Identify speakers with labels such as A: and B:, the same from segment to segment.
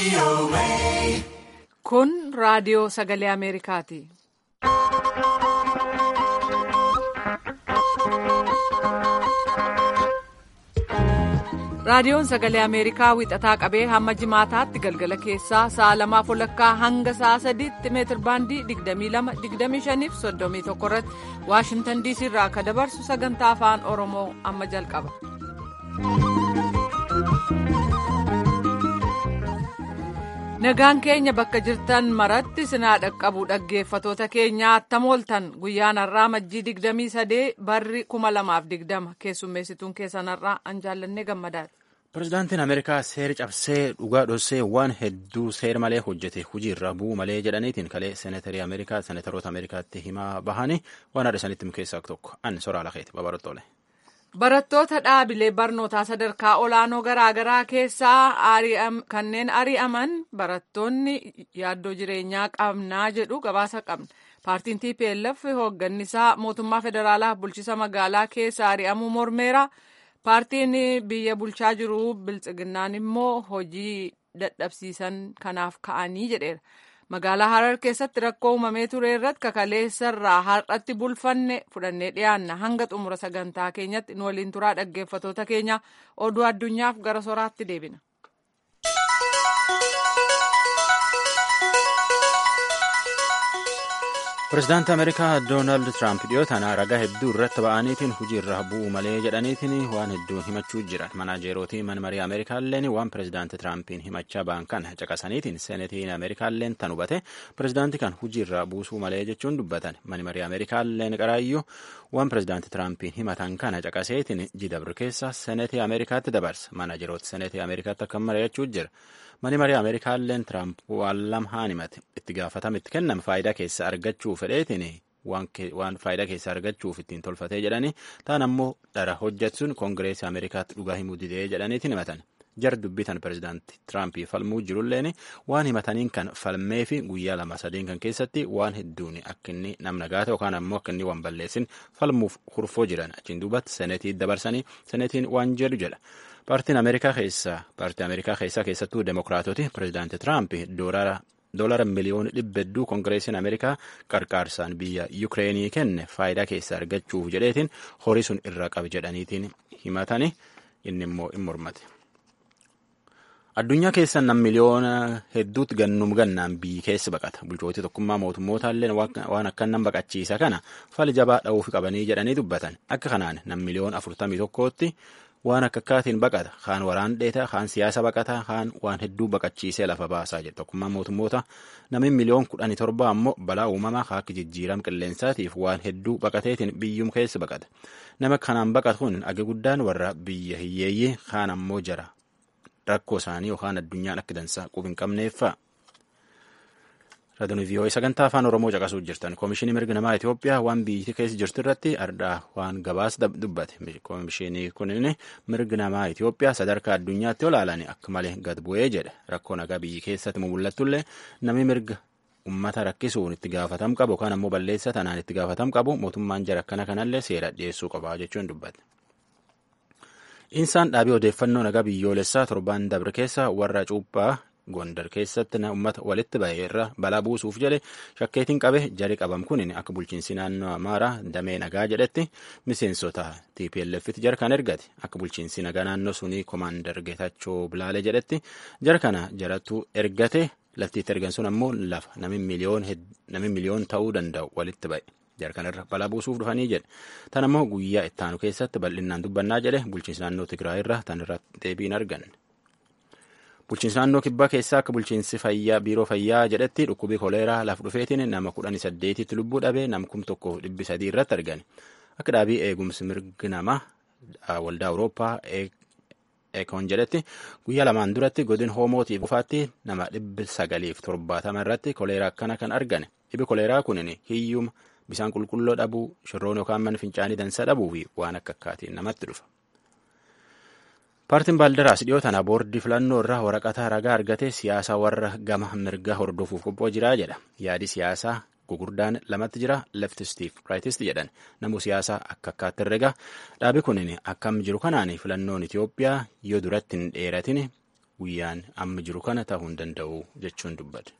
A: Kun raadiyoo sagalee Ameerikaati. Raadiyoon sagalee Ameerikaa wixataa qabee hamma jimaataatti galgala keessaa sa'a lamaaf walakkaa hanga sa'a sadiitti meetir baandii 22-25 fi 31 irratti Waashimtan DC irraa akka dabarsu sagantaa afaan Oromoo amma jalqaba. Nagaan keenya bakka jirtan maratti sinaa dhaqqabu dhaggeeffatoota keenya attam ooltan guyyaan har'aa majjii 23 barri 2020 keessummeessituun keessan har'aa an jaallannee gammadaati.
B: Pireezidaantiin Ameerikaa seera cabsee dhugaa dhossee waan hedduu seera malee hojjete hojiirra bu'uu malee jedhaniitiin kalee seenatarii Ameerikaa seenataroota Ameerikaatti himaa bahanii waan haadha isaaniitti keessaa tokko an soraa lakeeti babarottoolee.
A: Barattoota dhaabilee barnootaa sadarkaa olaanoo garaagaraa keessaa kanneen ari'aman barattoonni yaaddoo jireenyaa qabnaa jedhu gabaasa qabna. Paartiin TPLF hooggannisaa mootummaa federaalaa bulchisa magaalaa keessa ari'amuu mormeera. Paartiin biyya bulchaa jiru biltsiginnaan immoo hojii dadhabsiisan kanaaf ka'anii jedheera. Magaalaa Harar keessatti rakkoo uumamee ture irratti kakaleessarraa har'atti bulfanne fudhannee dhiyaanna hanga xumura sagantaa keenyatti nu waliin turaa dhaggeeffatoota keenya oduu addunyaaf gara soraatti deebina.
B: Pireezidaantii Ameerikaa Doonaald Tiraamp dhiyootaan ragaa hedduu irratti ba'aniitiin hojiirra bu'uu malee jedhaniitiin waan hedduun himachuu jiran manaajeerootii mana marii Ameerikaalleen waan pireezidaantii Tiraampiin himachaa ba'an kana caqasaniitiin seenatiin Ameerikaalleen tan hubate pireezidaantii kan hojiirra buusuu malee jechuun dubbatan mani marii Ameerikaalleen qaraayyuu waan pireezidaantii Tiraampiin himatan kana caqaseetiin jidabru keessa seenatii Ameerikaatti dabarsa manaajeroota seenatii Ameerikaatti akka mari'achuu jira. Mani marii Ameerikaalleen Tiraamp waan lama himate itti gaafatama itti kenname faayidaa keessa argachuu fedheetiin waan faayidaa keessa argachuuf ittiin tolfatee jedhanii ta'an ammoo dhara hojjechuun koongireesii Ameerikaatti dhugaa himuu didee jedhaniitiin himatan. Jar dubbitan pireezidaantii Tiraamp falmuu jirulleen waan himataniin kan falmee fi guyyaa lama sadeen kan keessatti waan hedduun akka inni namna gaata yookaan ammoo akka inni waan balleessin falmuuf hurfoo jiran achiin duubatti senetii dabarsanii senetiin waan jedhu jedha. Paartiin Ameerikaa keessaa paartii Ameerikaa keessaa keessattuu Demokiraatoti pireezidaantii Tiraamp doolara miliyoona dhibba hedduu koongireesiin Ameerikaa qarqaarsaan biyya Yukireenii kenne faayidaa keessa argachuuf jedheetiin horii sun irraa qabi jedhaniitiin himatani inni immoo hin mormate. Addunyaa keessa nam miliyoona hedduutti gannum gannaan biyyi keessa baqata. Bulchootii tokkummaa mootummootallee waan akka nam baqachiisa kana fali jabaa dha'uuf qabanii jedhanii dubbatan. Akka kanaan nam miliyoona afurtamii tokkootti waan akka akkaatiin baqata. Kaan waraan dheeta, kaan siyaasa baqata, kaan waan hedduu baqachiisee lafa baasaa jedha. Tokkummaan mootummoota namni miliyoon kudhanii torba ammoo balaa uumamaa akka jijjiirama qilleensaatiif waan hedduu baqateetiin biyyum keessa baqata. Nama kanaan baqatu kun agi guddaan warra biyya hiyyeeyyii kaan ammoo jara. rakkoo isaanii yookaan addunyaan akka dansaa quba hin qabneeffa. Raadiyoo vii'oo'ee sagantaa afaan Oromoo caqasuuf jirtan koomishinii mirga namaa Itoophiyaa waan biyyi keessa jirtu irratti ardaa waan gabaasa dubbate. Koomishinii kunin mirga namaa Itoophiyaa sadarkaa addunyaatti olaalanii akka malee gad bu'ee jedha. Rakkoo nagaa biyyi keessatti mul'attullee namni mirga uummata rakkisuun itti gaafatam qabu yookaan ammoo balleessa tanaan itti gaafatam qabu mootummaan jara akkana kanallee seera dhiyeessuu qaba jechuun dubbate. Insaan dhaabii odeeffannoo nagaa biyyoolessaa torbaan dabre keessa warra cuuphaa Gondar keessatti uummata walitti ba'e irra balaa buusuuf jedhe shakkeetiin qabe jari qabam kun akka bulchiinsi naannoo Amaaraa damee nagaa jedhetti miseensota TPLF'tti jara kan ergate akka bulchiinsi nagaa naannoo sunii Komaandar Geetachoo Bilaale jedhetti jara kana jarattu ergate laftiitti ergan sun ammoo lafa namni miliyoon ta'uu danda'u walitti ba'e. jarkanirra balaa buusuuf dhufanii jedhe tan ammoo guyyaa ittaanu keessatti bal'inaan dubbannaa jedhe bulchiinsi naannoo Tigraay irra tan irratti deebiin argan. Bulchiinsi naannoo kibbaa keessaa akka bulchiinsi fayyaa biiroo fayyaa jedhetti dhukkubii koleeraa lafa dhufeetiin nama kudhanii saddeetitti lubbuu dhabee nam kum tokko dhibbi sadii irratti argani. Akka dhaabii eegumsi mirgi namaa waldaa Awurooppaa Ekoon jedhetti guyyaa lamaan duratti godin hoomootiif qofaatti nama dhibbi sagaliif torbaatama irratti koleeraa akkana kan argane. Dhibbi koleeraa kunin hiyyuma bisaan qulqulluu dhabuu shirroon yookaan mana fincaanii dansa dhabuu fi waan akka akkaatiin namatti dhufa. Paartiin Baaldaraas dhiyoo tana boordii filannoo irraa waraqata ragaa argate siyaasa warra gama mirgaa hordofuuf qophoo jiraa jedha. Yaadi siyaasaa gugurdaan lamatti jira leftistiif raayitist jedhan namu siyaasaa akka akkaatti herrega dhaabi kunin akkam jiru kanaan filannoon Itoophiyaa yoo duratti hin dheeratin guyyaan amma jiru kana ta'uu hin danda'u jechuun dubbate.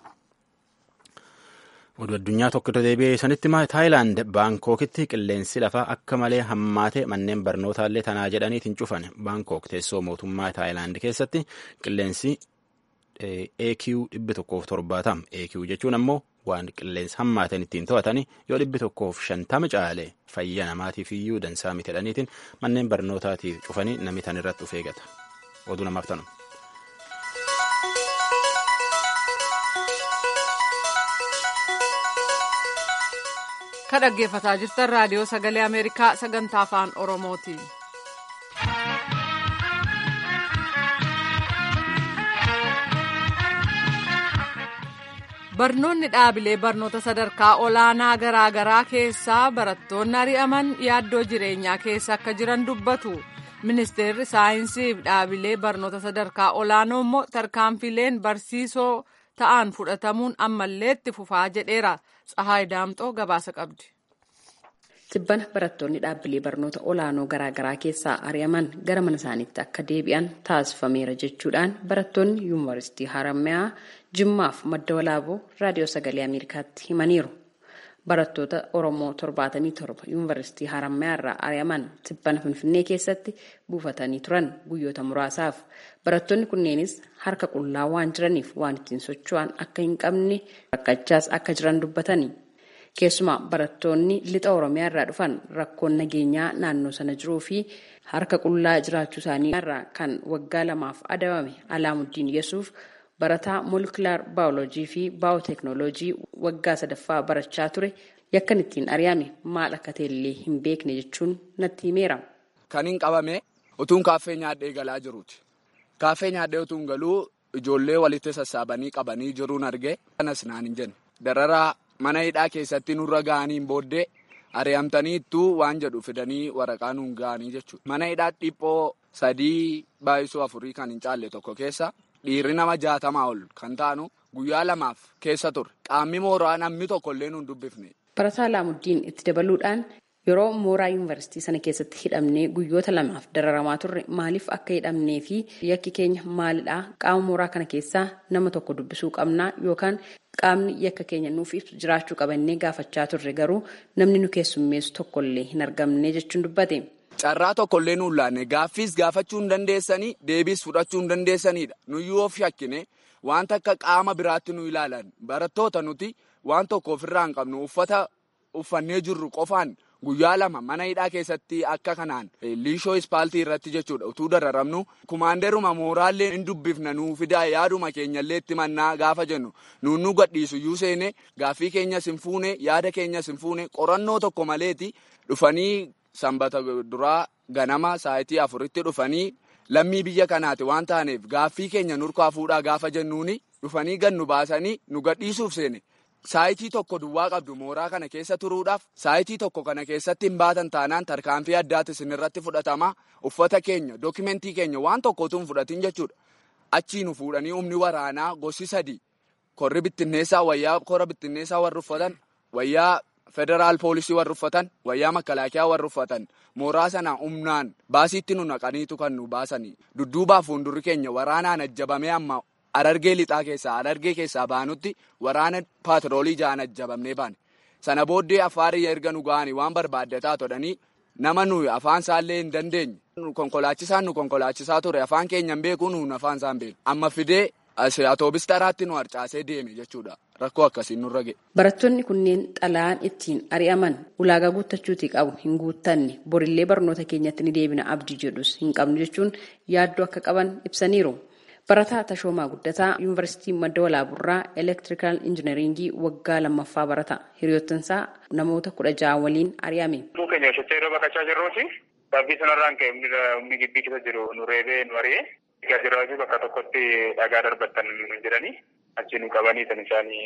B: oduu addunyaa tokkotti deebi'ee sanitti taayilaand baankookitti qilleensi lafaa akka malee hammaate manneen barnootaallee tanaa jedhaniitiin cufan baankook teessoo mootummaa taayilaand keessatti qilleensi AQ dhibbi tokkoof torbaatama AQ jechuun ammoo waan qilleensa hammaateen ittiin to'atanii yoo dhibbi tokkoof shantama caale fayyaa namaatiif iyyuu dansaa miti jedhaniitiin manneen barnootaatiif cufanii namni tan irratti of eegata oduu namaaf tanu.
A: ka dhaggeeffataa jirtan raadiyoo sagalee ameerikaa sagantaa afaan oromooti. barnoonni dhaabilee barnoota sadarkaa olaanaa garaagaraa keessaa barattoonni ari'aman yaaddoo jireenyaa keessa akka jiran dubbatu ministeerri saayinsii fi dhaabilee barnoota sadarkaa olaanoo immoo tarkaanfileen barsiisoo ta'an fudhatamuun ammallee itti fufaa jedheera tsahaay daamxoo gabaasa qabdi.
C: Tibbana barattoonni dhaabbilee barnoota olaanoo garaagaraa keessaa ari'aman gara mana isaaniitti akka deebi'an taasifameera jechuudhaan barattoonni yuunivarsiitii Harammayaa Jimmaaf madda walaaboo raadiyoo sagalee Ameerikaatti himaniiru. Barattoota Oromoo 77 yuunivarsiitii Harammayaa irraa ari'aman tibbana Finfinnee keessatti buufatanii turan guyyoota muraasaaf. Barattoonni kunneenis harka qullaa waan jiraniif waan ittiin socho'an akka hin qabne rakkachaas akka jiran dubbatani. Keessumaa barattoonni lixa Oromiyaa irraa dhufan rakkoon nageenyaa naannoo sana jiruu fi harka qullaa jiraachuu isaanii irraa kan waggaa lamaaf adabame Alaamuddin Yesuuf barataa moolkilaar baayoloojii fi baayoteeknooloojii waggaa sadaffaa barachaa ture yakkan ittiin ari'ame maal akka ta'ellee hin beekne jechuun natti himeera.
D: Kan hin qabame utuun kaaffee nyaadhee galaa jiruuti. Kaaffee nyaadhee utuun galuu ijoollee walitti sassaabanii qabanii jiruun arge kanas naan hin jenne. Dararaa mana hidhaa keessatti nurra ga'aniin booddee ari'amtaniittuu waan jedhu fidanii waraqaa nuun ga'anii jechuudha. Mana hidhaa dhiphoo sadii baay'isuu afurii kan hin caalle tokko keessa dhiirri nama jaatamaa ol kan taanu guyyaa lamaaf keessa ture. Qaamni mooraa namni tokko illee nuun dubbifne.
C: Barataa Alaamuddin itti dabaluudhaan yeroo mooraa yuunivarsiitii sana keessatti hidhamnee guyyoota lamaaf dararamaa turre maaliif akka hidhamnee fi yakki keenya maalidhaa qaama mooraa kana keessaa nama tokko dubbisuu qabnaa yookaan qaamni yakka keenya nuuf ibsu jiraachuu qabannee gaafachaa turre garuu namni nu keessummeessu tokkollee hin argamne jechuun dubbate.
D: Carraa tokkollee nuun laanne gaaffiis gaafachuu hin dandeessanii deebiis fudhachuu hin dandeessanidha. Nuyyuu of shakkine wanta akka qaama biraatti nu ilaalan barattoota nuti waan tokko ofirraa hin qabnu uffata uffannee jirru qofaan guyyaa lama mana hidhaa keessatti akka kanaan liishoo ispaaltii irratti jechuudha utuu dararamnu kumaandeeruma mooraallee hin dubbifna nuu fidaa yaaduma keenyallee itti mannaa gaafa jennu nuun nu gadhiisu iyyuu seene gaaffii keenyas hin fuune yaada keenyas hin fuune qorannoo tokko maleeti dhufanii sanbata duraa ganama saayitii afuritti dhufanii lammii biyya kanaati waan taaneef gaaffii keenya nurkaa fuudhaa gaafa jennuuni dhufanii gannu baasanii nu gadhiisuuf seene. Saayitii tokko duwwaa qabdu mooraa kana keessa turuudhaaf saayitii tokko kana keessatti hin baatan taanaan tarkaanfii addaati isinirratti fudhatama uffata keenya dookimentii keenya waan tokkotu hin fudhatin jechuudha. Achii nu fuudhanii humni waraanaa gosi sadi korri bittinneessaa wayyaa kora bittinneessaa warri uffatan wayyaa federaal poolisii warri uffatan wayyaa makalaakiyaa warri uffatan mooraa sana humnaan baasiitti nu naqaniitu kan nu baasanii dudduubaa fuuldurri keenya waraanaan ajjabamee amma. Arargee lixaa keessaa arargee keessaa baanutti waraana paatroolii ja'an ajjabamnee baane. Sana booddee afaarii erga nu ga'anii waan barbaaddataa todhanii nama nuyi afaan isaallee hin dandeenye. Konkolaachisaan nu konkolaachisaa ture afaan keenya hin beeku nuun afaan isaan beeku. Amma fidee atoobis taraatti nu harcaasee deeme jechuudha. Rakkoo akkasiin nurra ga'e.
C: Barattoonni kunneen xalayaan ittiin ari'aman ulaagaa guuttachuutii qabu hin guuttanne borillee barnoota keenyatti ni deebina abdii jedhus hin qabnu jechuun yaaddoo akka qaban ibsaniiru. Barataa Tashoomaa Guddataa Yuunivarsiitii Madda Walaaburraa Elektirikaal Injiinaringii waggaa lammaffaa barata. Hiriyoottansaa namoota kudha ja'a waliin ari'ame.
E: Lubbuu keenya hojjechaa yeroo baqachaa jirruuti. Saabbii sanarraan ka'e humni gibbii keessa jiru nu reebee nu ari'ee. Egaa jiraachu bakka tokkotti dhagaa darbatan jedhanii achi nu qabanii kan isaanii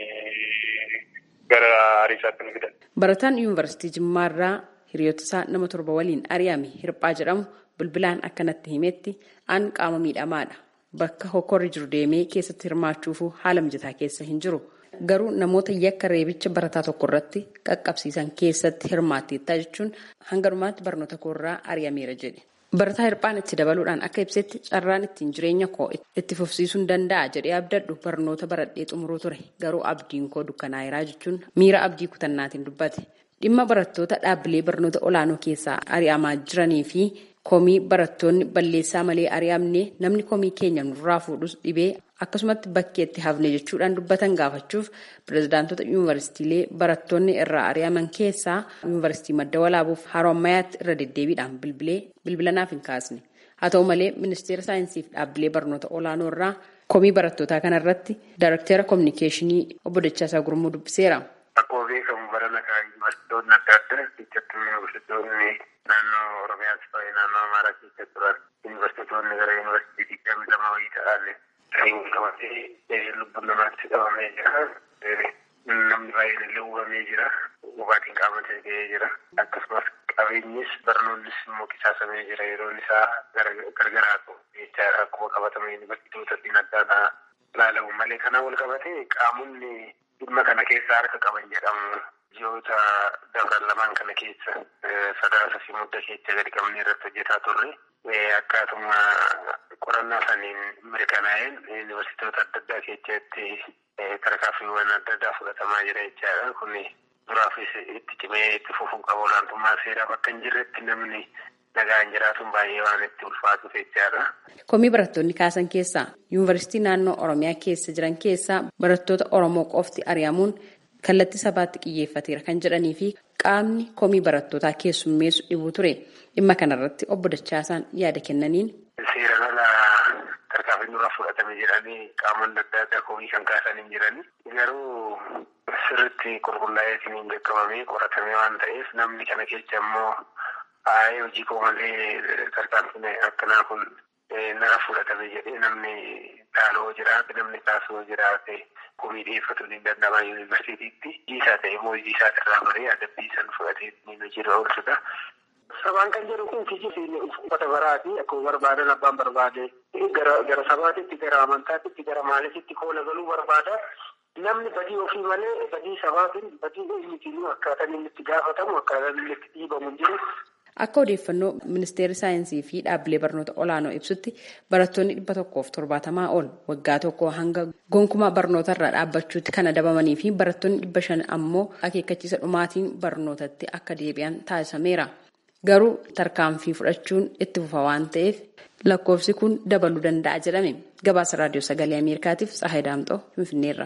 E: gara ariisaatti nu fidan.
C: Barataan Yuunivarsiitii Jimmaarraa hiriyoottisaa nama torba waliin ari'ame Hirphaa jedhamu bilbilaan akkanatti himetti aan qaama miidhamaadha. Bakka hokkorri jiru deemee keessatti hirmaachuuf haala mijataa keessa hin jiru. Garuu namoota yakka reebicha barataa tokko irratti qaqqabsiisan keessatti hirmaatteettaa jechuun hanga dhumaatti barnoota koorraa ari'ameera jedhe. Barataa Hirphaan itti dabaluudhaan akka ibsetti carraan ittiin jireenya koo itti fufsiisuun danda'a jedhee abdadhu barnoota baradhee xumuruu ture garuu abdiin koo dukkanaa'eeraa jechuun miira abdii kutannaatiin dubbate. Dhimma barattoota dhaabbilee barnoota olaanoo keessaa ari'amaa jiranii fi komii barattoonni balleessaa malee ari'amne namni komii keenya nurraa fuudhus dhibee akkasumatti bakkeetti hafne jechuudhaan dubbatan gaafachuuf pirezidaantota yuunivarsiitiilee barattoonni irraa ari'aman keessaa yuunivarsiitii madda walaabuuf harommayaatti irra deddeebiidhaan bilbilee bilbilanaaf hin kaasne. Haa ta'u malee ministeera saayinsii fi dhaabbilee barnoota olaanoo irraa komii barattootaa kanarratti daayirektara koominikeeshinii obbo Dachaasaa Gurmuu dubbiseera.
F: Akkuma beekamu barana kan yuunivarsiitonni adda addaa keessattuu yuunivarsiitonni naannoo Oromiyaas ta'ee naannoo Amaaraa keessa turan yuunivarsiitonni gara yuunivarsiitii digdamii lama wayii ta'an kan wal qabatee lubbuun namaatti dhabamee jira. Namni baay'een illee uumamee jira. Hubaatiin qaama ga'ee jira. Akkasumas qabeenyis barnoonnis immoo qisaasamee jira. Yeroon isaa gargaraa ta'u jecha akkuma qabatame yuunivarsiitota adda addaa ilaalamu malee kanaan wal qabatee qaamonni dhimma kana keessa harka qaban jedhamu ji'oota dabran lamaan kana keessa sadaasa fi mudda keessa gadi qabnee irratti hojjetaa turre akkaatuma qorannaa saniin mirkanaa'een yuunivarsiitota adda addaa keessatti tarkaanfiiwwan adda addaa fudhatamaa jira jechaadha kun duraafis itti cimee itti fufuu qaba olaantummaa seeraa bakka hin jirretti namni nagaan jiraatuun baay'ee waan itti ulfaatuuf jechaadha.
C: Komii barattoonni kaasan keessaa yuunivarsiitii naannoo Oromiyaa keessa jiran keessaa barattoota Oromoo qofti ari'amuun kallattii sabaatti xiyyeeffateera kan jedhanii fi qaamni komii barattootaa keessummeessu dhibuu ture. Dhimma kanarratti obbo Dachaasaan yaada kennaniin.
F: Seeraan ala tarkaanfiin dura fudhatame jedhanii qaamonni adda addaa komii kan kaasan hin jirani. Garuu sirriitti qulqullaa'ee hin beekamamee qoratamee waan ta'eef namni kana keessa immoo Aayee hojii koo malee tarkaanfiin akkanaa kun nara fudhatame jedhee namni dhaaloo jiraate namni kaasoo jiraate komii dhiyeeffatu ni danda'ama yuunivarsiitiitti. Hojii isaa ta'e immoo hojii isaa irraa baree adabbii san fudhatee ni hojiirra oolchuudha. Sabaan kan jedhu kun kijibsiin uffata baraati akkuma barbaadan abbaan barbaade gara gara sabaatitti gara amantaatitti gara maalifitti koola galuu barbaada. Namni badii ofii malee badii sabaatiin badii eenyutiin akkaataan inni itti gaafatamu akkaataan inni itti dhiibamu jiru.
C: Akka odeeffannoo ministeerri saayinsii fi dhaabbilee barnoota olaanoo ibsutti barattoonni dhibba tokkoof torbaatamaa ol waggaa tokko hanga gonkumaa barnoota irraa dhaabbachuutti kan adabamanii fi barattoonni dhibba shan ammoo akeekkachiisa dhumaatiin barnootatti akka deebi'an taasisameera. Garuu tarkaanfii fudhachuun itti fufa waan ta'eef lakkoofsi kun dabaluu danda'a jedhame. Gabaasa raadiyoo sagalee Ameerikaatiif Tsahayi Daamxoo Finfinneerra.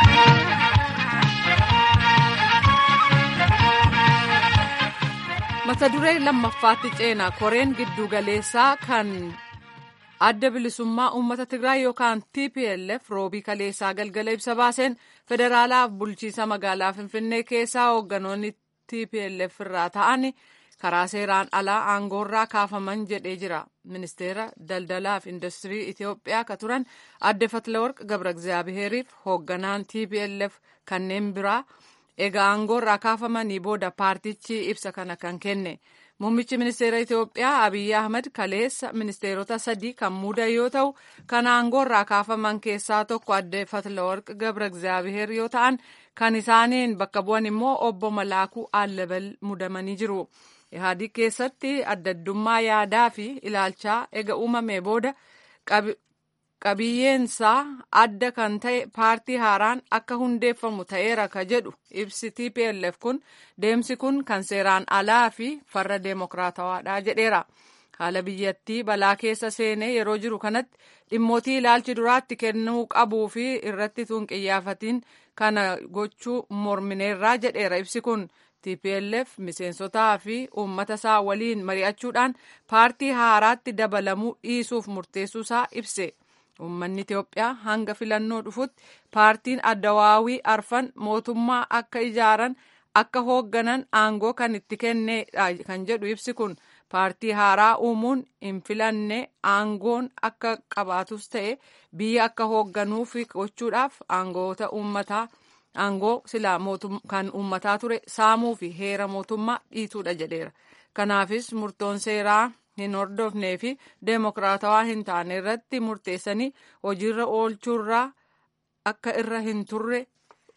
A: mata duree lammaffaatti ceena koreen giddu galeessaa kan adda bilisummaa uummata tigraay yookaan tplf roobii kaleessaa galgala ibsa baaseen federaalaaf bulchiisa magaalaa finfinnee keessaa hoogganoonni tplf irraa ta'an karaa seeraan alaa aangoorraa kaafaman jedhee jira ministeera daldalaaf industirii itiyoophiyaa ka turan adde fatlaworq gabra egzaabiheeriif hoogganaan tplf kanneen biraa egaa aangoorraa kaafamanii booda paartichi ibsa kana kan kenne muummichi ministeera itiyoophiyaa abiyyi ahmad kaleessa ministeerota sadii kan muudan yoo ta'u kan aangoorraa kaafaman keessaa tokko adde fatlaworq gabra egzaabiheer yoo ta'an kan isaaniin bakka bu'an immoo obbo malaakuu allabal mudamanii jiru ihaadii keessatti addaddummaa yaadaa fi ilaalchaa ega uumamee booda qabiyyeensaa adda kan ta'e paartii haaraan akka hundeeffamu ta'eera ka jedhu ibsi tplf kun deemsi kun kan seeraan alaa fi farra deemokiraatawaadha jedheera haala biyyattii balaa keessa seenee yeroo jiru kanatti dhimmootii ilaalchi duraatti kennuu qabuu fi irratti tun qiyyaafatiin kana gochuu mormineerraa jedheera ibsi kun tplf miseensotaa fi uummata isaa waliin mari'achuudhaan paartii haaraatti dabalamuu dhiisuuf murteessuusaa ibse. Uummanni Itiyoophiyaa hanga filannoo dhufutti paartiin addawaawii arfan mootummaa akka ijaaran akka hoogganan aangoo kan itti kennedha kan jedhu ibsi kun paartii haaraa uumuun hin filanne aangoon akka qabaatus ta'e biyya akka hoogganuuf gochuudhaaf aangoota uummataa aangoo silaa kan uummataa ture saamuu fi heera mootummaa dhiituudha jedheera. Kanaafis murtoon seeraa. hin hordofnee fi deemokiraatawaa hin taane irratti murteessanii hojiirra oolchuurraa akka irra hin turre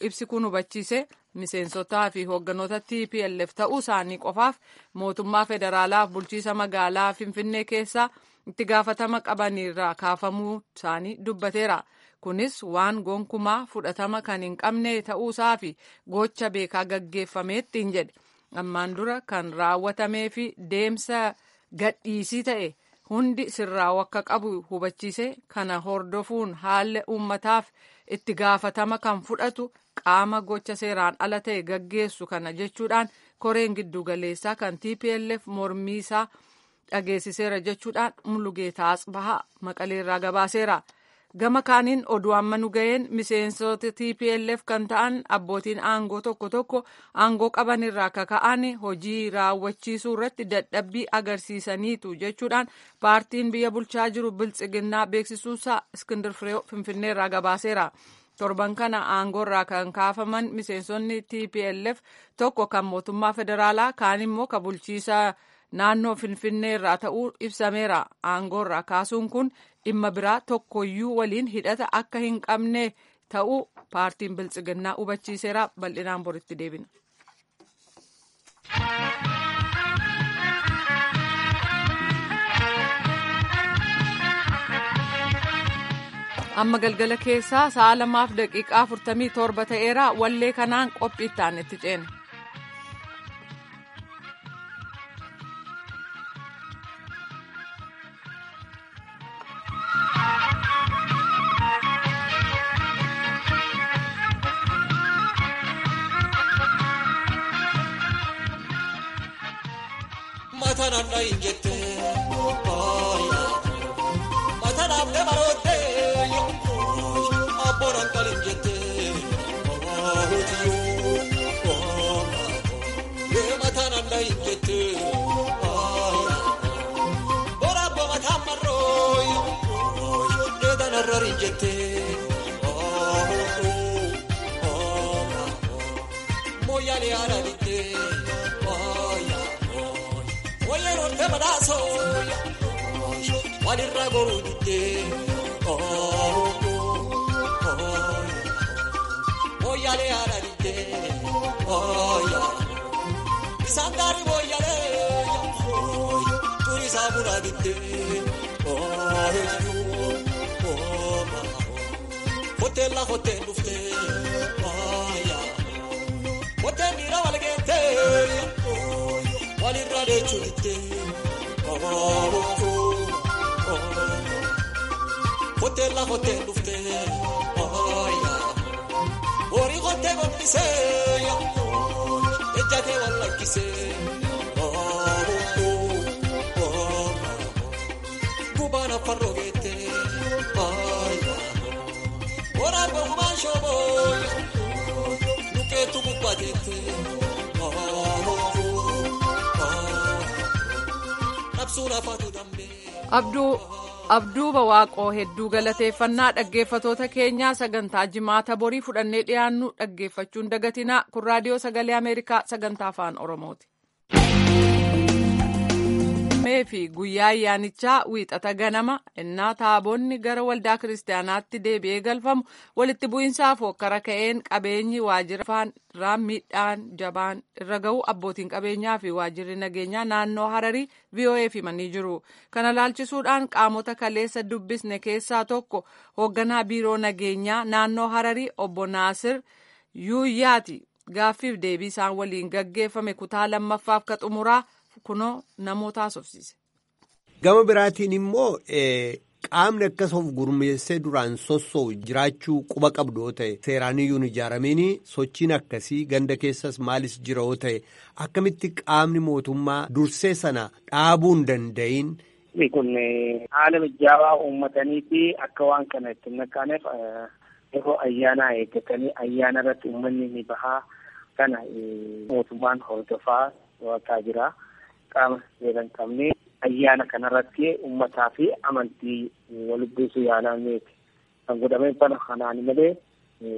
A: ibsi kun hubachiise miseensotaa fi hoogganoota TPLF ta'uu isaanii qofaaf mootummaa federaalaaf bulchiisa magaalaa Finfinnee keessaa itti gaafatama qabaniirraa kaafamuu isaanii dubbateera. Kunis waan gonkumaa fudhatama kan hin qabne ta'uusaa fi gocha beekaa gaggeeffameettiin jedhe. Ammaan dura kan raawwatamee fi deemsa gadhiisii ta'e hundi sirraa'u akka qabu hubachiise kana hordofuun haalli uummataaf itti gaafatama kan fudhatu qaama gocha seeraan ala ta'e gaggeessu kana jechuudhaan koreen giddugaleessaa kan TPLF mormii isaa dhageessiseera jechuudhaan Mulugeetaa Asbahaa Maqaleerraa gabaaseera. Gama kaaniin oduu amma nu ga'een miseensota TPLF kan ta'an abbootiin aangoo tokko tokko aangoo qaban irraa kaka'an hojii raawwachiisuu irratti dadhabbii agarsiisaniitu jechuudhaan paartiin biyya bulchaa jiru biltsiginnaa beeksisuusaa Iskindir Firee Finfinneerraa gabaaseera. torban kana aangoo irraa kan kaafaman miseensonni TPLF tokko kan mootummaa federaalaa kaan immoo kan bulchiisa naannoo Finfinnee irraa ta'uu ibsameera. Aangoo irraa kaasuun kun dhimma biraa tokkoyyuu waliin hidhata akka hin qabne ta'uu paartiin biltsiginnaa hubachiiseera. Bal'inaan boritti deebina. amma galgala keessaa sa'a lamaaf daqiiqaa afurtamii torba ta'eera wallee kanaan qophii itti itti ceena.
G: Mataan dhayin jettee mataan dabaloote abboon kalin jettee mataan dhayin jettee boraabbo mataan marroo dheedan harrarin jettee mooyyalee haadha dittee. Wayyeen hortee badhaasoo walirraa goruu diddee mooyyaalee haadha diddee isaan gaarii mooyyaalee turi isaa bunaa diddee hoteella hoteen dhuftee hoteen miira walgeentee. walirra deechuu diddee hoteella hoteen dhuftee horii hotee gombisee ejjatee wal lakkisee gubaan affarroo geettee waraabba gumaan shooboo lukeetu gubbateettee.
A: Abduu Abduuba Waaqoo hedduu galateeffannaa dhaggeeffatoota keenyaa sagantaa jimaata borii fudhannee dhiyaannu dhaggeeffachuun dagatinaa kun raadiyoo sagalee Ameerikaa sagantaa afaan Oromooti. fi guyyaa ayyaanichaa wiixata ganama innaa taaboonni gara waldaa kiristaanaatti deebi'ee galfamu walitti bu'iinsaaf hokkara ka'een qabeenyi waajjira irraa miidhaan jabaan irra ga'u abbootiin qabeenyaa fi waajjirri nageenyaa naannoo hararii VOA'f himanii jiru. Kana laalchisuudhaan qaamota kaleessa dubbisne keessaa tokko hoogganaa biiroo nageenyaa naannoo hararii obbo Naasir Yuuyyaati. Gaaffiif deebii isaan waliin gaggeeffame kutaa lammaffaaf ka xumuraa kunoo namoota haasofsiise.
H: Gama biraatiin immoo qaamni akkas of gurmeessee duraan sossoo'u jiraachuu quba qabdu yoo ta'e seeraaniyyuun ijaarameen sochiin akkasii ganda keessas maalis jira yoo ta'e akkamitti qaamni mootummaa dursee sana dhaabuu hin danda'iin.
I: Kun haala mijaawaa uummatanii fi akka waan kana itti naqaneef yeroo ayyaanaa eeggatanii ayyaana irratti uummanni ni bahaa kana mootummaan hordofaa to'ataa jira. Qaama seera hin qabne ayyaana kanarratti uummataa fi amantii wal buusuu yaalameeti. Kan godhamee bana kanaan malee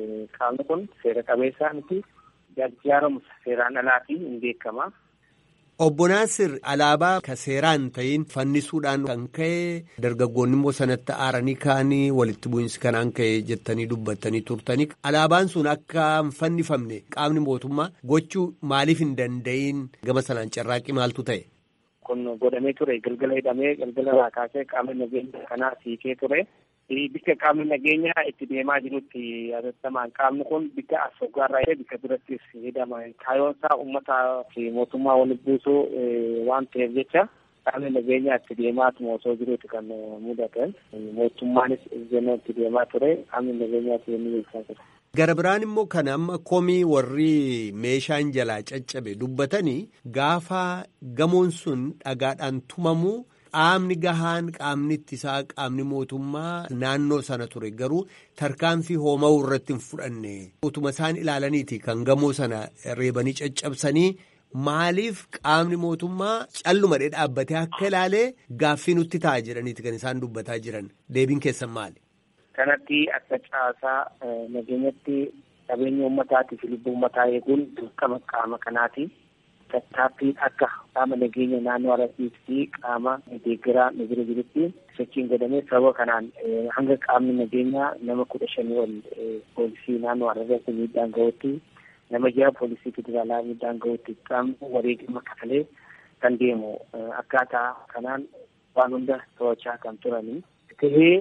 I: qaamni kun seera qabeessaa miti gargaaramu seeraan alaatiin hin beekama.
H: Obbo Naasir alaabaa ka seeraan ta'in fannisuudhaan kan ka'e dargaggoonni immoo sanatti aaranii ka'anii walitti bu'iinsi kanaan ka'e jettanii dubbattanii turtanii alaabaan sun akka hin fannifamne qaamni mootummaa gochuu maaliif hin danda'iin gama sanaan carraaqqii maaltu ta'e.
I: Kun godhamee ture galgala hidhamee galgala irraa kaasee qaamni nageenya kanaa siikee ture. Bikka qaamni nageenyaa itti deemaa jirutti yaadattamaan qaamni kun bikka as faggaarraa ta'e bikka birattis hidhama. Kaayoon isaa uummataa fi mootummaa walitti buusuu waan ta'eef jecha qaamni nageenyaa itti deemaatuma osoo jiruuti kan mudatan. Mootummaanis ejjennoo itti deemaa ture qaamni nageenyaa itti deemee beeksisaa ture.
H: Gara biraan immoo kan amma komii warri meeshaan jalaa caccabe dubbatanii gaafa gamoon sun dhagaadhaan tumamu. Qaamni gahaan qaamni ittisaa qaamni mootummaa naannoo sana ture garuu tarkaanfii hooma'uu irratti hin fudhanne utuma isaan ilaalaniiti kan gamoo sana reebanii caccabsanii maaliif qaamni mootummaa callumadhee dhaabbatee akka ilaalee gaaffii nutti ta'a jedhaniiti kan isaan dubbataa jiran deebiin keessan maali.
I: Kanatti akka caasaa nageenyatti qabeenya uummataatii fi lubbuu uummataa eeguun dirqama qaama kanaati. tattaaffiin akka qaama nageenya naannoo Arasiis fi qaama deeggaraa nu bira jirutti sochiin godhamee sababa kanaan hanga qaamni nageenyaa nama kudha shanii ol poolisii naannoo Arasiis miidhaan gahutti nama jaha poolisii federaalaa miidhaan gahutti qaamni wareegama kafalee kan deemu akkaataa kanaan waan hunda to'achaa kan turanii tahee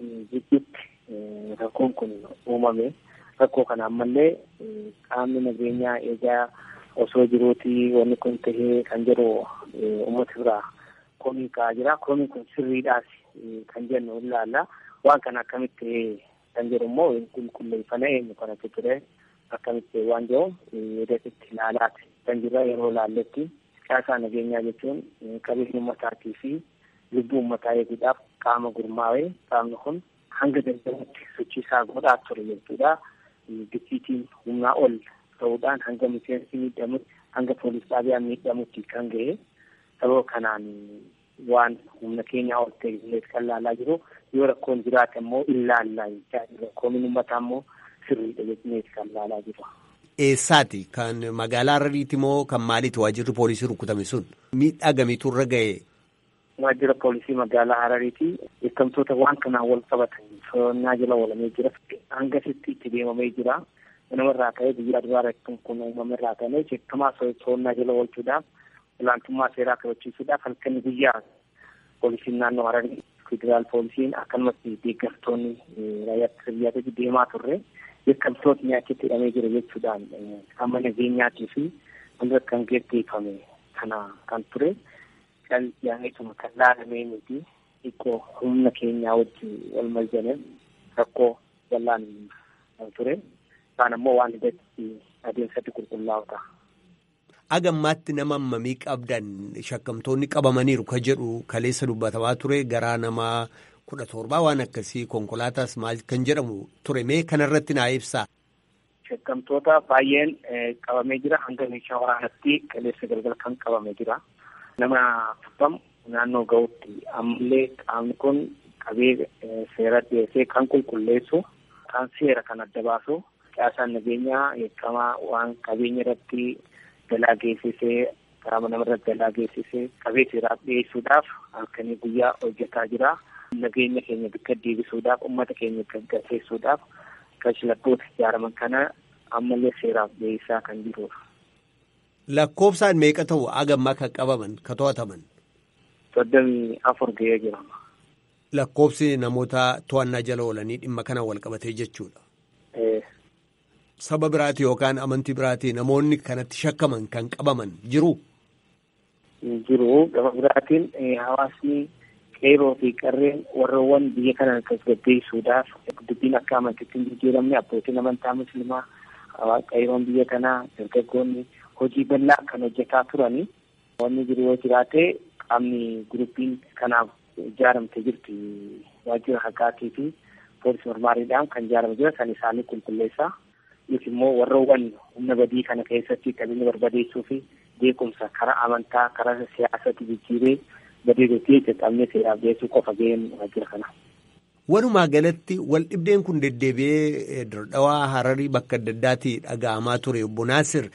I: jidduutti rakkoon kun uumame rakkoo kana ammallee qaamni nageenyaa eegaa osoo jiruuti wanni kun tahee kan jedhu uummata biraa komii ka'aa jira. Komiin kun sirriidhaas kan jennu ilaalla. Waan kana akkamitti tahee kan jedhu immoo qulqulleeffana eenyu kanatti ture akkamitti waan jedhu yerootti ilaalaati kan jirra yeroo ilaalletti caasaa nageenyaa jechuun qabeenya uummataatii fi lubbuu uummataa eeguudhaaf qaama gurmaa'ee qaamni kun hanga danda'utti sochiisaa godhaa ture jechuudha. Gicciitiin humnaa ol ta'uudhaan hanga miseensi miidhamutti hanga poolis xaabiyaa miidhamutti kan ga'e sababa kanaan waan humna keenyaa ol ta'e kan laalaa jiru yoo rakkoon jiraate immoo ilaallaa jechaa rakkoomin uummataa immoo sirriidha jechuunis kan laalaa jiru.
H: Eessaati kan magaalaa Harariiti moo kan maaliiti waajjirri poolisii rukutame sun miidhaa gamiitu irra ga'e.
I: Waajjira poolisii magaalaa Harariiti eeggamtoota waan kanaan wal qabatan to'annaa jala oolamee jira hangasitti itti deemamee jira. namarraa ka'ee biyya duraa rakkoon kun uumamerraa ka'ee jechamaa to'annaa jala oolchuudhaaf olaantummaa seeraa kabachiisuudhaaf halkan guyyaa poolisiin naannoo Hararii federaal poolisiin akkasumas deeggartoonni raayyaa biyyaatti deemaa turre yakkamtootni achitti hidhamee jira jechuudhaan qaama nageenyaatii fi wanta kan geggeeffame kana kan ture kan yaa'eetuma kan laalamee miti xiqqoo humna keenyaa wajjin wal maljane rakkoo bal'aan kan ture. Isaan immoo waan hidhatti adeemsatti qulqullaa'u ta'a.
H: Agammaatti nama hammamii qabdan shakkamtoonni qabamaniiru ka jedhu kaleessa dubbatamaa ture garaa nama kudha torbaa waan akkasii konkolaataas maal kan jedhamu ture mee kanarratti naa ibsaa.
I: Shakkamtoota baay'een qabamee jira hanga meeshaa waraanatti kaleessa galgala kan qabamee jira. Nama afurtam naannoo ga'utti ammallee qaamni kun qabee seera dhiyeessee kan qulqulleessu kan seera kan adda baasu. caasaan nageenyaa eekamaa waan qabeenya irratti galaa geessisee qaama namarratti galaa geessisee qabee seeraaf dhiyeessuudhaaf halkanii guyyaa hojjetaa jira. Nageenya keenya bakka deebisuudhaaf uummata keenya gaggeessuudhaaf kashlabboota ijaaraman kana ammallee seeraaf dhiyeessaa kan jirudha.
H: Lakkoofsaan meeqa ta'u agammaa kan qabaman kan to'ataman?
I: Soddomii afur ga'ee jira.
H: Lakkoofsi namoota to'annaa jala oolanii dhimma kana wal qabatee jechuudha. Saba biraati yookaan amantii biraati namoonni kanatti shakkaman kan qabaman jiru.
I: Jiru gama biraatiin hawaasni qeeroo fi qarreen warroowwan biyya kana tasgabbeessuudhaaf dubbiin akka amantiitti hin jijjiiramne abbootiin amantaa musliimaa qeeroon biyya kanaa dargaggoonni hojii bal'aa kan hojjetaa turani. Wanni jiru yoo jiraate qaamni guruppiin kanaaf ijaaramte jirti waajjira haqaatii fi poolisii mormaariidhaan kan ijaarame jira kan isaanii qulqulleessaa. Yookiin immoo warroowwan humna badii kana keessatti qabeenya barbadeessuu fi beekumsa karaa amantaa karaa siyaasatti jijjiiree badeedotii qaqqabnee seeraaf dhiyeessuu qofa ga'een waajjira kana.
H: Walumaa galatti wal dhibdeen kun deddeebi'ee daldawaa hararii bakka adda addaatti dhaga'amaa ture obbo Naasir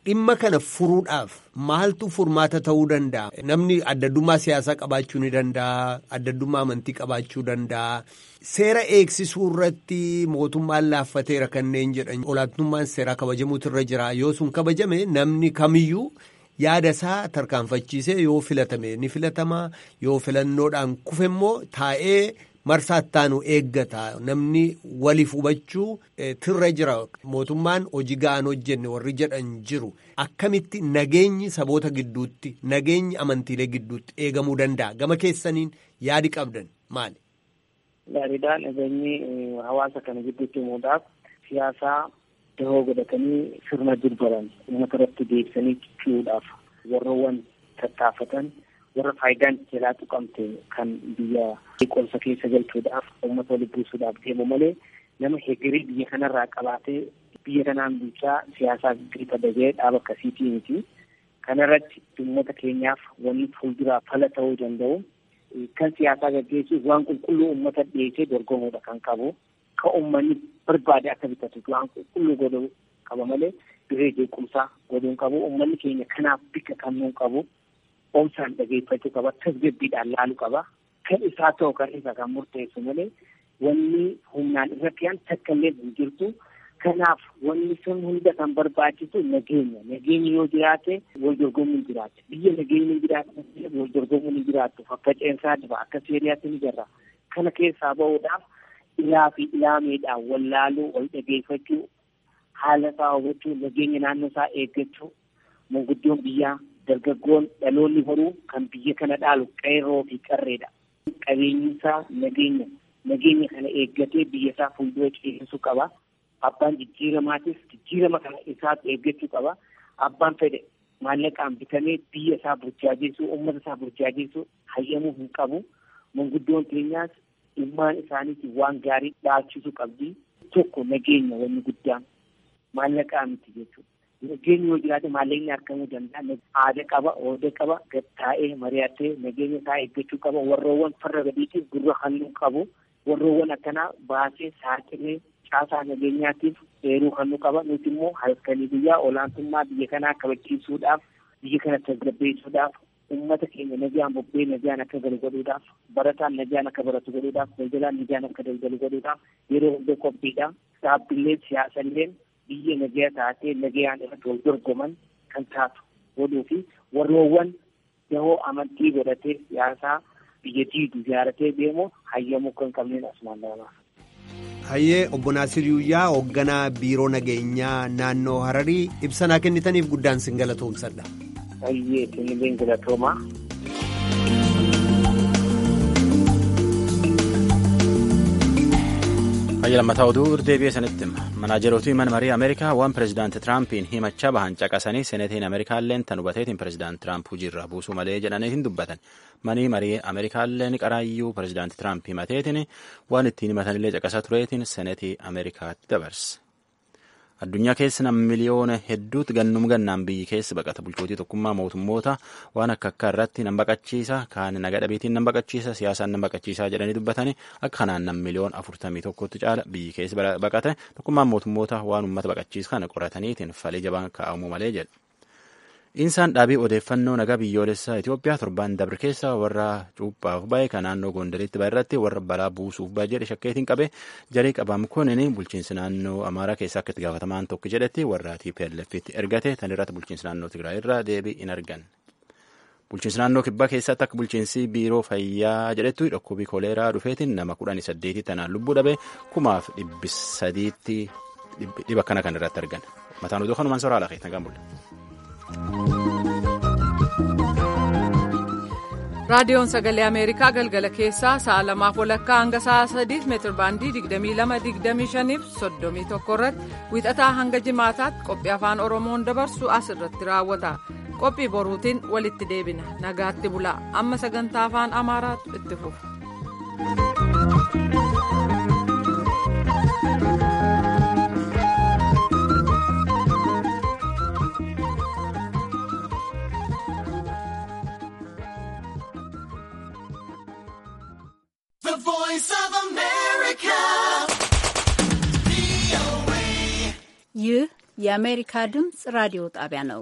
H: dhimma kana furuudhaaf maaltu furmaata ta'uu danda'a? Namni addaddummaa siyaasaa qabaachuu ni danda'a, addaddummaa amantii qabaachuu danda'a. Seera eegsisuu irratti mootummaan laaffateera kanneen jedhan olaantummaan seeraa kabajamuutu irra jira. Yoo sun kabajame namni kamiyyuu yaada isaa tarkaanfachiisee yoo filatame ni filatama. Yoo filannoodhaan kufe immoo taa'ee marsaa ittaanu eeggata. Namni waliif hubachuu tirra jira. Mootummaan hojii ga'an hojjenne warri jedhan jiru. Akkamitti nageenyi saboota gidduutti, nageenyi amantiilee gidduutti eegamuu danda'a? Gama keessaniin yaadi qabdan maali?
I: Gaariidhaan nageenyi hawaasa kana gidduutti himuudhaaf siyaasaa dahoo godhatanii sirna durbaran uummata irratti deebisanii cicciruudhaaf warroowwan tattaafatan warra faayidaan jalaa tuqamte kan biyya qolsa keessa galchuudhaaf uummata walitti buusuudhaaf deemu malee nama heegirii biyya kanarraa qabaatee biyya kanaan bulchaa siyaasaa girifa dagee dhaaba akkasiitii miti. Kanarratti uummata keenyaaf wanni fuulduraa fala ta'uu danda'u kan siyaasaa gaggeessuuf waan qulqulluu uummata dhiyeessee dorgomuudha kan qabu. Kan uummanni barbaade akka bitatu waan qulqulluu godhuu qaba malee diree jeequmsaa godhuun qabu. Uummanni keenya kanaaf bika kannuu qabu. Oomsaan dhageeffachuu qaba. Tasgabbiidhaan laaluu qaba. Kan isaa ta'u kan isa kan murteessu malee wanni humnaan irratti aan takka illee hin jirtu. Kanaaf wanni sun hunda kan barbaachisu nageenya. Nageenyi yoo jiraate wal dorgomuun jiraata. Biyya nageenyi hin jiraate wal dorgomuun hin jiraattu. Faffaceensaa dhiba akka seeriyaatti ni jirra. Kana keessaa bahuudhaaf ilaa fi ilaameedhaan wal laaluu, wal dhageeffachuu, haala isaa hubachuu, nageenya naannoo isaa eeggachuu, manguddoon biyyaa, dargaggoon dhaloonni horuu kan biyya kana dhaalu qeerroo fi qarreedha. Qabeenyi isaa nageenya. Nageenya kana eeggatee biyya isaa fuuldura ceesisuu qaba. Abbaan jijjiiramaatiif jijjiirama kana isaatu eeggachuu qaba. Abbaan fedhe maallaqaan bitamee biyya isaa burjaajeessuu, uummata isaa burjaajeessuu hayyamuu hin qabu. Manguddoon keenyaas ilmaan isaaniitiin waan gaarii dhaachisuu qabdi. Tokko nageenya wanni guddaan maallaqaa miti jechuudha. Nageenyi yoo jiraate maallaqni argamuu danda'a. Aada qaba, ooda qaba, gattaa'ee mari'atee nageenya isaa eeggachuu qaba. Warroowwan farra gadiitiif gurra halluu qabu. Warroowwan akkanaa baasee saaxilee caasaa nageenyaatiif eeruu halluu qaba. Nuti immoo halkanii guyyaa olaantummaa biyya kanaa kabachiisuudhaaf, biyya kana tasgabbeessuudhaaf ummata keenya nagaan bobbee nagaan akka galu godhuudhaaf barataan nagaan akka baratu godhuudhaaf daldalaan nagaan akka daldalu godhuudhaaf yeroo hunda qophiidha dhaabbileen siyaasalleen biyya nagaa taatee nagayaan irratti wal dorgoman kan taatu godhuu fi warroowwan dahoo amantii godhatee siyaasaa biyya diidu ijaaratee deemu hayyamuu kan qabneen asumaan lamaaf.
H: Hayyee obbo Naasir Yuuyyaa hoogganaa biiroo nageenyaa naannoo Hararii ibsanaa kennitaniif guddaan sin galatoomsadha.
I: Hayyee isin galatooma.
B: Hayya lammataa oduu irdeebi'ee sanitti manaajerotii mana marii Ameerikaa waan pirezidaanti Tiraampin himachaa bahan caqasanii senetiin Ameerikaalleen tan hubateetiin pirezidaanti Tiraamp hojiirraa buusuu malee jedhanii hin dubbatan. Manii marii Ameerikaalleen qaraayyuu pirezidaanti Tiraamp himateetiin waan ittiin himatanillee caqasaa tureetiin senetii Ameerikaatti dabarse. Addunyaa keessa nam miliyoona hedduutti gannum gannaan biyyi keessa baqata bulchootii tokkummaa mootummoota waan akka akka irratti nan baqachiisa kaan naga dhabeetiin nan baqachiisa siyaasaan nan baqachiisaa jedhanii dubbatanii akka kanaan nam miliyoon afurtamii tokkotti caala biyyi keessa baqate tokkummaan mootummoota waan uummata baqachiisa kana qorataniitiin falii jabaan kaa'amuu malee jedhe. Insaan dhaabii odeeffannoo nagaa biyyoolessaa Itoophiyaa torbaan dabre keessa warra cuuphaaf bahe kan naannoo Gondaritti bahe irratti warra balaa buusuuf bahe jedhe shakkeetiin qabe jarii qabamu kunin bulchiinsi naannoo Amaaraa keessaa akka itti gaafatamaan tokko jedhetti warra TPLFitti ergate tan irratti bulchiinsi naannoo Tigraay irraa deebii hin argan. Bulchiinsi naannoo kibbaa keessatti akka bulchiinsi biiroo fayyaa jedhetti dhukkubii koleeraa dhufeetiin nama kudhanii saddeetii tanaan lubbuu dhabe kumaaf dhibbi sadiitti dhiba akkana kan irratti argan. Mataan oduu kanumaan soraa laafee nagaan bulle.
A: raadiyoon sagalee ameerikaa galgala keessaa sa'a lamaaf walakkaa hanga sa'a sadiif meetir baandii 22-25 fi 31 irratti wiixataa hanga jimaataatti qophii afaan oromoon dabarsu as irratti raawwata qophii boruutiin walitti deebina nagaatti bulaa amma sagantaa afaan amaaraatu itti fufa.
J: ይህ የአሜሪካ ድምፅ ራዲዮ ጣቢያ ነው።